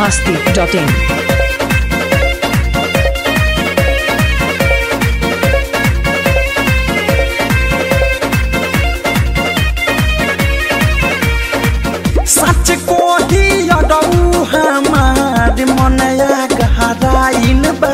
masti.in. सच को ही अडऊ हमार मनया गहराइन बा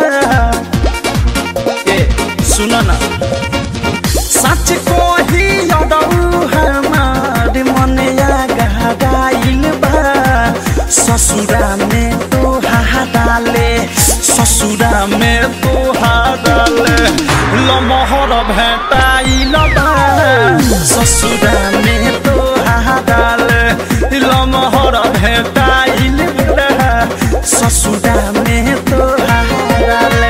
ए सुन ना सच को ही अडऊ हमार मनया गहराइन बा ससुरा में तो हाडाले ससुरा में तो हाडाले लमहर भेटाइल बा ससुरा में तो हाडाले लमहर भेटाइल बा ससुरा में तो हाडाले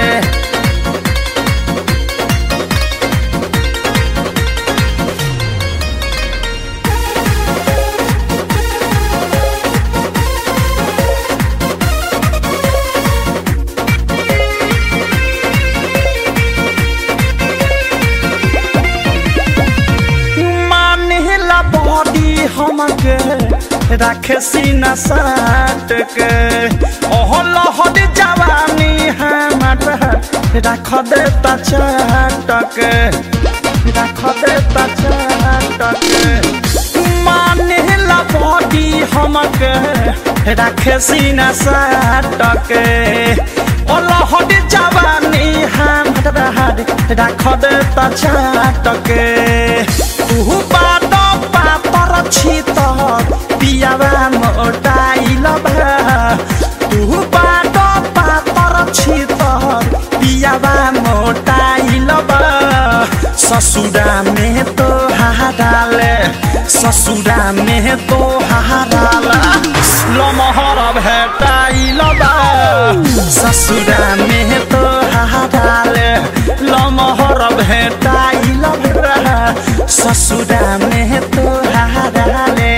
मानेला बॉडी हमके रखे सीना साट के ओह लहर जवानी हमारा रख देता चाट के रख देता चाट के मानेला बॉडी हमके रखे सीना साट के ओ लहर जवानी हमारा रख देता चाट के तू बात पातर छित पियावा मोटाइल बा तू बात पातर छित पियावा मोटाइल बा ससुरा में तो हाडाले ससुरा में तो हाडाला लमहर भेटाइल बा ससुरा में तो हाडाले लमहर भेटाइल बा ससुरा में तो हाडाले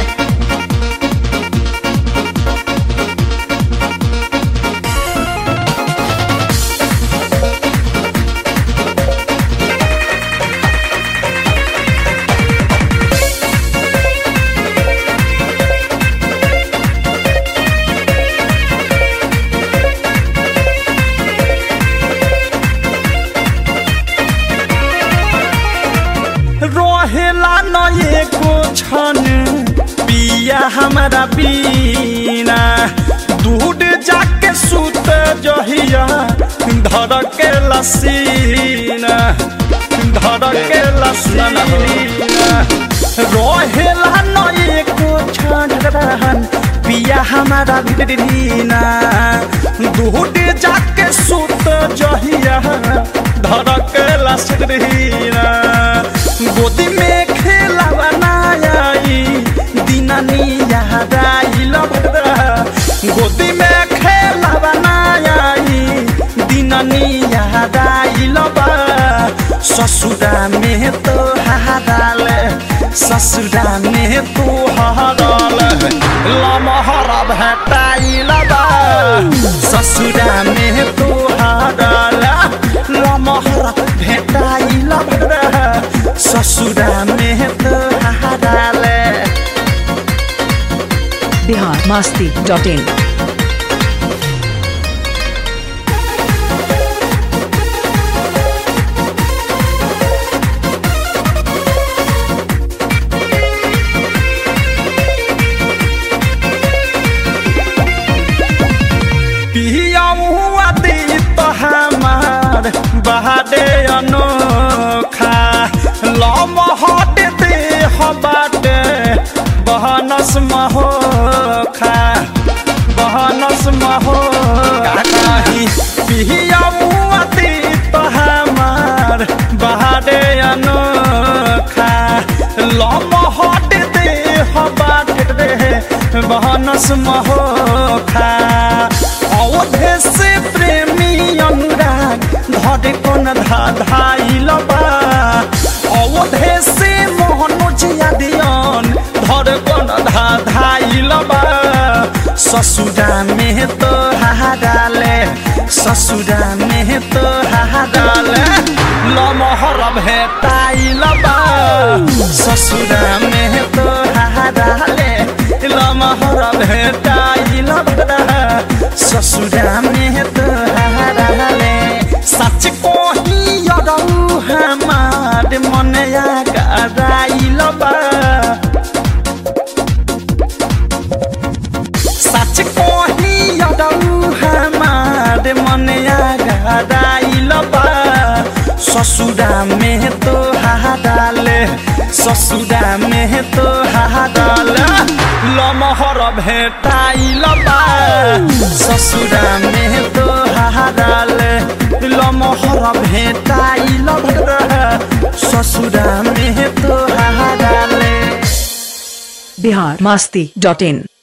रहेला न एको छन पिया हमारा बीना दूध जाके सुत जहिया धर के लसीना धर के लसीना रहेला न एको छन पिया हमारा बीना दूध जाके सुत जहिया धर के लसीना गोदी में खेला बनाई दिनानी याद आइल गोदी में खेला बनाई दिनानी याद आइल ससुरा में तो हाराल ससुरा में तो हाराल लमहर भेटाइल ससुरा में तो हाराल लमहर भेटाइल ससुरा में तो हाराले Bihar masti.in. पियाऊ आदि तो हमार बहादे अनोखा लमहट दे हबाटे बहनस महोखा बहनस महो काकाही पियाऊ आदि तो हमार बहादे अनोखा लमहट दे हबाटे बहनस महोखा अवधे से प्रेमी अनुराग धरे कोन धाधाइल बा अवधे से मोहनोज यादियन धरे कोन धाधाइल बा ससुरा में तो हाडाले ससुरा में तो हाडाले लमहर भेटाइल बा ससुरा में तो हाडाले लमहर भेटाइल बा ससुरा में तोहारा ले सच कोही यरौ हमार मनया कराइल बा सच कोही यरौ हमार मनया कराइल बा ससुरा में तोहारा ले ससुरा में तोहारा ले लमहर भेटाइल बा ससुरा में तोहारा ले लमहर भेटाइल बा ससुरा में तोहारा ले बिहार मास्ती डॉट इन